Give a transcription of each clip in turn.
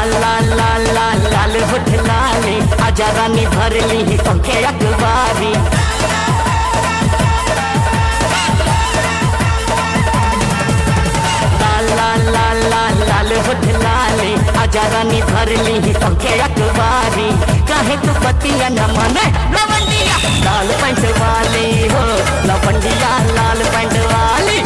लाल लाल लाल लाल लाल होठ लाली आजा रानी भरली पंखे अखबारी लाल लाल लाल लाल लाल होठ लाली आजा रानी भरली पंखे अखबारी काहे तू पतिया न माने लवंडिया लाल पैंट वाली हो लवंडिया लाल पैंट वाली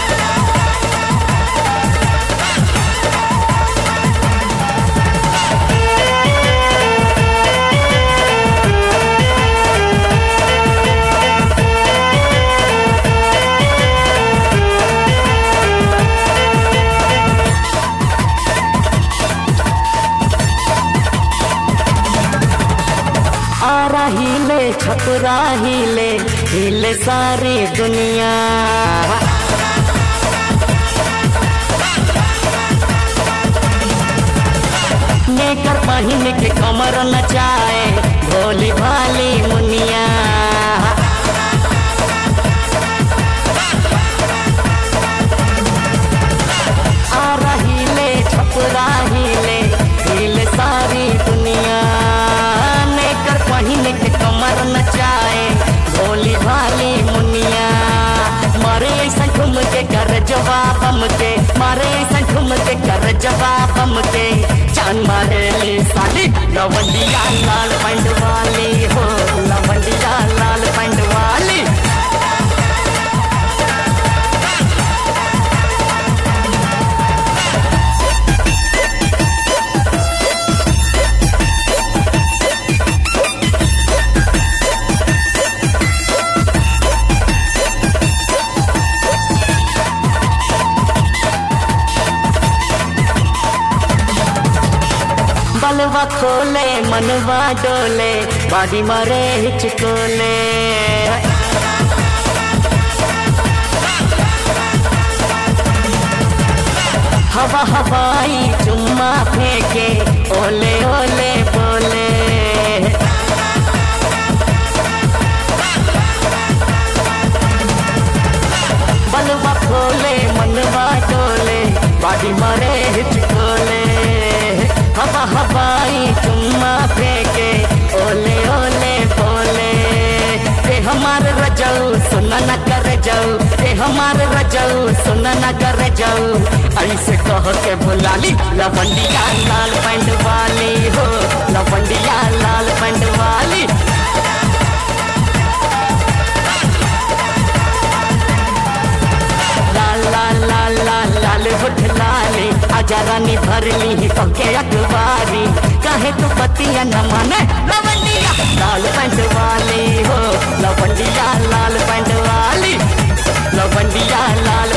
आ रही ले छपरा हिले हिले सारी दुनिया नेकर पहिन के कमर नचाए भोली भाली मुनिया आ रही ले छपरा हिले हिले सारी दुनिया नेकर पहिन के कमर नचाए भोली भाली मुनिया मारे ऐसा घूम के कर जवाब हम के मारे ऐसा घूम के कर जवाब हम के चांद मारे ले साली लवंडिया लाल पैंट वाली हो लवंडिया लाल पैंट वाली बलवा खोले मनवा डोले बाडी मारे हिचकोले हवा हवाई चुम्मा फेंके ओले ओले बोले बलवा खोले मनवा डोले बाडी मारे हिचकोले हवा हवाई चुम्मा फेंके ओले ओले बोले ते हमार रजऊ सुना न कर जाऊ ते हमार रजऊ सुना न कर जाऊ ऐसे कह के बुलाली लवंडिया लाल पैंट वाली हो लवंडिया लाल पैंट वाली लाल लाल लाल लाल लाल होठ लाली आजा रानी भरली पंखे अखबारी काहे तू पतिया न माने लवंडिया लाल पैंट वाली हो लवंडिया लाल पैंट वाली लवंडिया लाल